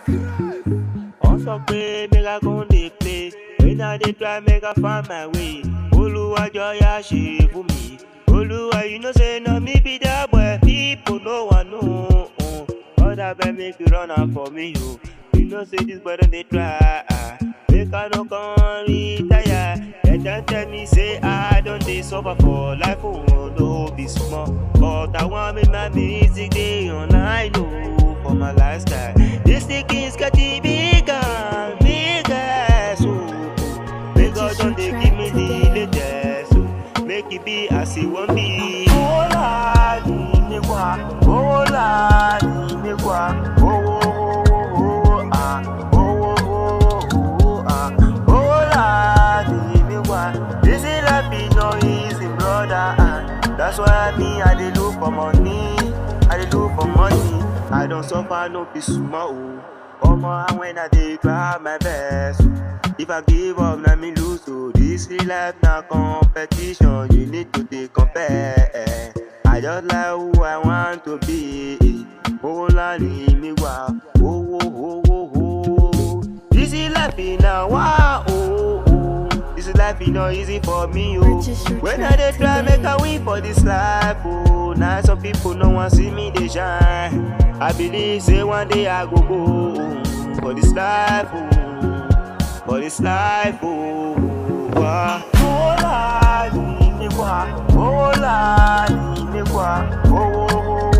wọ́n sọ pé make I come dey play when I dey try make I find my way olúwàjọ yá ṣe fún mi olúwa you know say na me be that boy people no wan know uh, other boy make you run am for me o you know say this boy don dey try ah, make I no come retire dem don tell me say I don dey suffer for life o no be small but I wan make my music dey online o for my lifestyle this thing is getting bigger bigger so make God don dey give me the latest so make e be as e wan be. owó láàánú mi wá owó láàánú mi wá owó owó owó ah owó owó owó ah owó láàánú mi wá this life e no easy brother ah that's why me I dey look for money I dey look for money I don suffer no be small o. Omo, and when I dey try my best. If I give up, na me lose. So this life na competition, you need to dey compare. I just like who I want to be. Owó ńlá ni mi wá, owó owó owó. This life na wá o. This life e no easy for me o. Purchase your When I track dey try today. make I win for this life o. Na some people no wan see me dey shine. I believe say one day I go go for this life o. For this life o. Wá. Owó láàánú mi wá, owó láàánú mi wá, owó owó